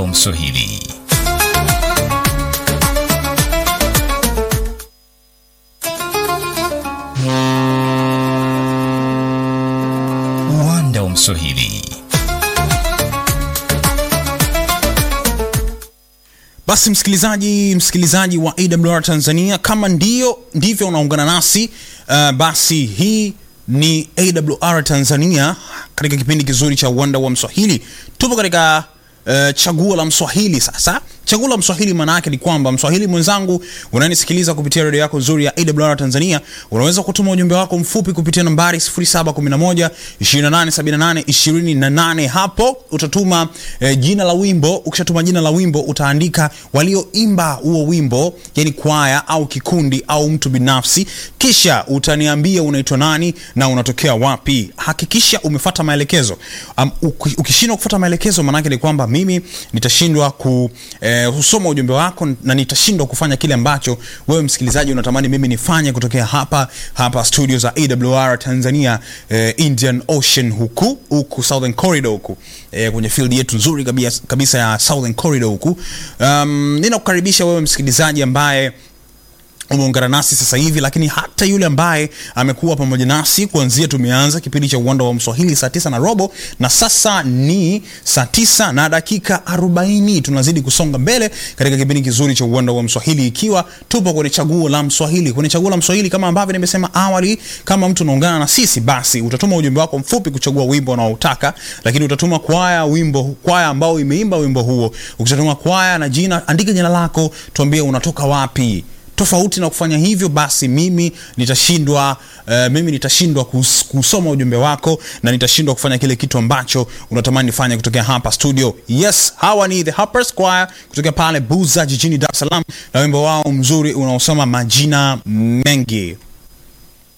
wa Mswahili. Uwanda wa Mswahili. Basi msikilizaji, msikilizaji wa AWR Tanzania, kama ndio ndivyo unaungana nasi uh, basi hii ni AWR Tanzania katika kipindi kizuri cha uwanda wa Mswahili. Tupo katika uh, chaguo la Mswahili. Sasa chaguo la Mswahili maana yake ni kwamba Mswahili mwenzangu unanisikiliza kupitia redio yako nzuri ya AWR Tanzania, unaweza kutuma ujumbe wako mfupi kupitia nambari 0711 2878 28. Hapo utatuma eh, jina la wimbo. Ukishatuma jina la wimbo utaandika walioimba huo wimbo, yani kwaya au kikundi au mtu binafsi, kisha utaniambia unaitwa nani na unatokea wapi. Hakikisha umefuata maelekezo. Um, uki- ukishindwa kufuata maelekezo, maana yake ni kwamba mimi nitashindwa ku eh, kusoma ujumbe wako na nitashindwa kufanya kile ambacho wewe msikilizaji unatamani mimi nifanye kutokea hapa hapa studio za AWR Tanzania eh, Indian Ocean huku huku Southern Corridor huku eh, kwenye field yetu nzuri kabisa, kabisa ya Southern Corridor huku. Um, ninakukaribisha wewe msikilizaji ambaye umeungana nasi sasa hivi, lakini hata yule ambaye amekuwa pamoja nasi kuanzia tumeanza kipindi cha uwanda wa Mswahili saa tisa na robo na sasa ni saa tisa na dakika arobaini. Tunazidi kusonga mbele katika kipindi kizuri cha uwanda wa Mswahili, ikiwa tupo kwenye chaguo la Mswahili. Kwenye chaguo la Mswahili, kama ambavyo nimesema awali, kama mtu unaungana na sisi, basi utatuma ujumbe wako mfupi kuchagua wimbo unaotaka, lakini utatuma kwaya wimbo kwaya ambao imeimba wimbo huo. Ukishatuma kwaya na jina, andika jina lako, tuambie unatoka wapi tofauti na kufanya hivyo basi mimi nitashindwa uh, mimi nitashindwa kus, kusoma ujumbe wako na nitashindwa kufanya kile kitu ambacho unatamani nifanye kutokea hapa studio yes hawa ni the Harpers Choir kutokea pale buza jijini dar es salaam na wimbo wao mzuri unaosoma majina mengi